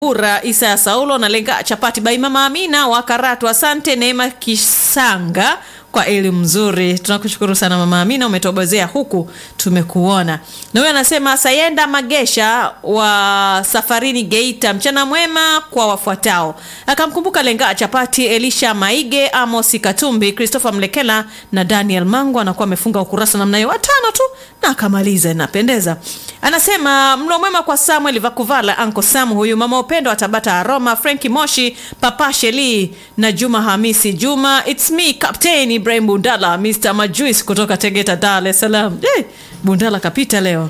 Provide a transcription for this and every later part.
ura isa ya saulo na lenga chapati bai mama amina wa karatu asante neema kisanga kwa elimu nzuri tunakushukuru sana mama amina umetobozea huku tumekuona na huyo anasema sayenda magesha wa safarini geita mchana mwema kwa wafuatao akamkumbuka lenga chapati elisha maige amosi katumbi christopher mlekela na daniel mangu anakuwa amefunga ukurasa namna hiyo watano tu na akamaliza inapendeza anasema mlo mwema kwa samuel vakuvala anko samu huyu mama upendo wa tabata aroma frenki moshi papa sheli na juma hamisi juma its me captain ibrahim bundala mr majuis kutoka tegeta dar es salaam eh, bundala kapita leo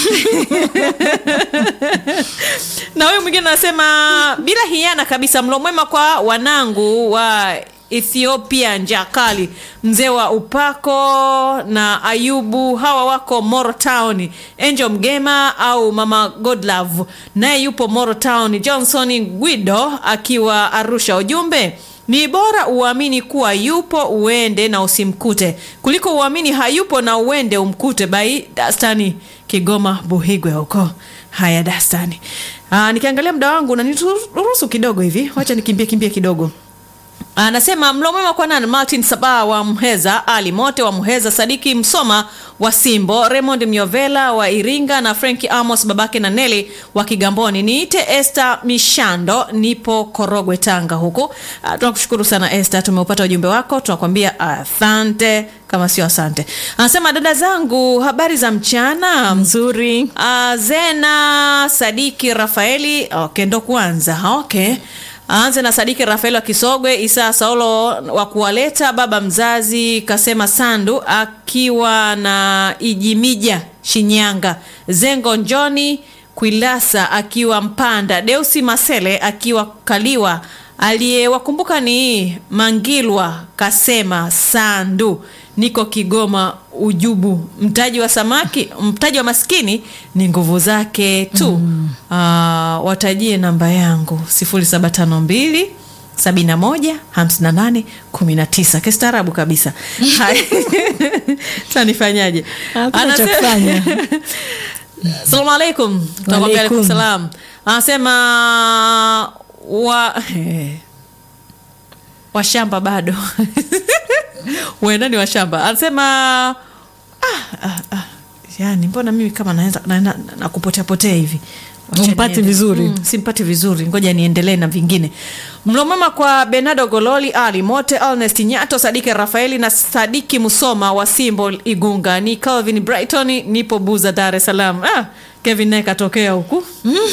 na huyu mwingine anasema bila hiana kabisa mlo mwema kwa wanangu wa ethiopia njaa kali mzee wa upako na ayubu hawa wako moro town angel mgema au mama godlove naye yupo moro town johnson guido akiwa arusha ujumbe ni bora uamini kuwa yupo uende na usimkute kuliko uamini hayupo na uende umkute bai dastani kigoma buhigwe huko haya dastani Aa, nikiangalia muda wangu naniruhusu kidogo hivi wacha nikimbie kimbie kidogo anasema mlo mwema kwa nani martin sabaa wa mheza ali mote wa mheza sadiki msoma wa simbo raymond myovela wa iringa na franki amos babake na neli wa kigamboni niite este mishando nipo korogwe tanga huku uh, tunakushukuru sana este tumeupata ujumbe wako tunakwambia asante kama sio asante anasema dada zangu habari za mchana nzuri uh, zena sadiki rafaeli okay ndo kwanza okay aanze na sadiki rafael wa kisogwe isaa saulo wa kuwaleta baba mzazi kasema sandu akiwa na ijimija shinyanga zengo njoni kwilasa akiwa mpanda deusi masele akiwa kaliwa aliyewakumbuka ni mangilwa kasema sandu niko kigoma ujubu mtaji wa samaki mtaji wa maskini ni nguvu zake tu mm. uh, watajie namba yangu 0752 71 58 19 kistaarabu kabisa tanifanyaje Hakuna cha kufanya. salamu alaikum Tunakwambia alaikum Waalaikum. salam anasema wa washamba bado uenda ni washamba anasema ah, ah, ah. yani mbona mimi kama naenda na, na, na kupoteapotea hivi Wacha Humpati niende. vizuri. mm, simpati vizuri ngoja niendelee na vingine mlomama kwa benardo gololi ali mote alnest nyato sadiki rafaeli na sadiki musoma wa simbo igunga ni calvin brighton nipo buza dar es salaam ah, kevin naye katokea huku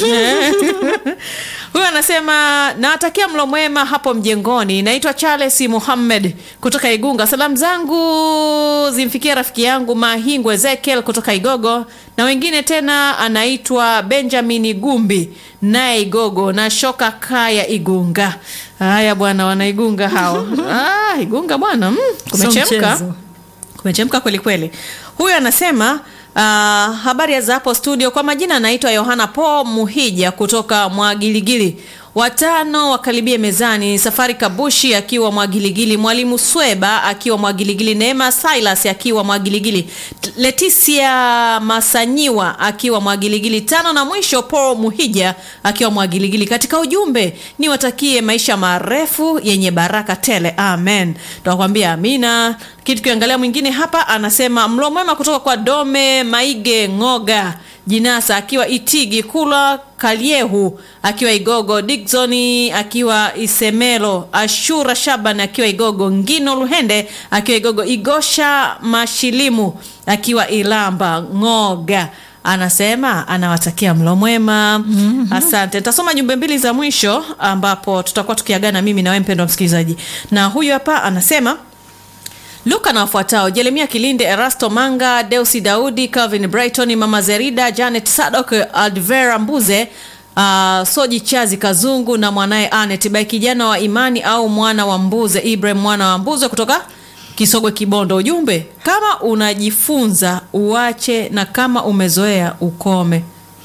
huyu anasema nawatakia mlo mwema hapo mjengoni naitwa charles muhammed kutoka igunga salamu zangu zimfikia rafiki yangu mahingwe ezekiel kutoka igogo na wengine tena anaitwa benjamin gumbi naye igogo na shoka kaya igunga haya bwana wanaigunga hao ah, igunga bwana mm, kumechemka mchezo. kumechemka kweli kweli huyu anasema uh, habari za hapo studio kwa majina anaitwa yohana po muhija kutoka mwagiligili watano wakaribie mezani safari kabushi akiwa mwagiligili mwalimu sweba akiwa mwagiligili neema silas akiwa mwagiligili T- leticia masanyiwa akiwa mwagiligili tano na mwisho paul muhija akiwa mwagiligili katika ujumbe niwatakie maisha marefu yenye baraka tele amen tunakwambia amina kitu kiangalia mwingine hapa anasema mlo mwema kutoka kwa dome maige ngoga jinasa akiwa itigi kula kaliehu akiwa igogo diksoni akiwa isemelo ashura shaban akiwa igogo ngino luhende akiwa igogo igosha mashilimu akiwa ilamba ngoga anasema anawatakia mlo mwema mm-hmm. asante nitasoma jumbe mbili za mwisho ambapo tutakuwa tukiagana mimi na wewe mpendwa msikilizaji na huyu hapa anasema luka na wafuatao jeremia kilinde erasto manga deusi daudi calvin brighton mama zerida janet sadok advera mbuze Uh, soji chazi kazungu na mwanaye anet bai kijana wa imani au mwana wa mbuze ibrahim mwana wa mbuze kutoka kisogwe kibondo ujumbe kama unajifunza uache na kama umezoea ukome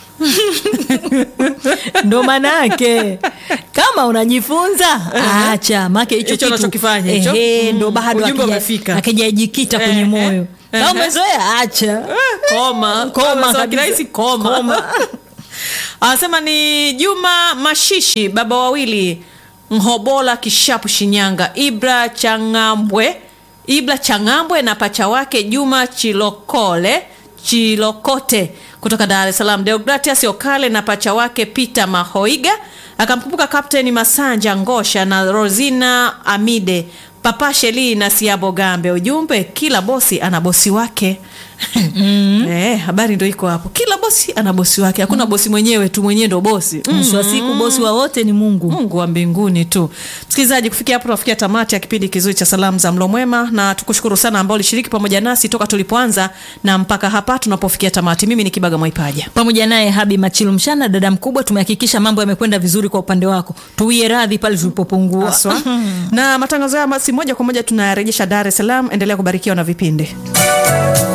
ndo maana yake kama unajifunza acha make hicho Hicho kitu unachokifanya hicho. ehe, ndo Mm, bado ujumbe hakija- umefika. hakijajikita Eh, kwenye eh, moyo kama eh. umezoea acha koma Koma Kama kabisa. kirahisi koma, Koma. anasema ni Juma Mashishi, baba wawili, Nhobola, Kishapu, Shinyanga, Ibra Changambwe, Ibra Changambwe na pacha wake Juma Chilokole Chilokote kutoka Dar es Salaam, Deogratias Okale na pacha wake Peter Mahoiga, akamkumbuka Kapteni Masanja Ngosha na Rosina Amide, Papa Sheli na Siabo Gambe. Ujumbe, kila bosi ana bosi wake. Eh, habari ndo iko hapo, kila bosi ana bosi wake, hakuna bosi mwenyewe tu, mwenyewe ndo bosi mm. mwisho wa siku bosi wa wote ni mungu Mungu wa mbinguni tu. Msikilizaji, kufikia hapo tunafikia tamati ya kipindi kizuri cha salamu za mlo mwema, na tukushukuru sana ambao ulishiriki pamoja nasi toka tulipoanza na mpaka hapa tunapofikia tamati. Mimi ni Kibaga Mwaipaja. pamoja naye habi machilu mshana dada mkubwa tumehakikisha mambo yamekwenda vizuri kwa upande wako tuwie radhi pale tulipopungua Haswa. na matangazo haya basi moja kwa moja tunayarejesha Dar es Salaam. Endelea kubarikiwa na vipindi.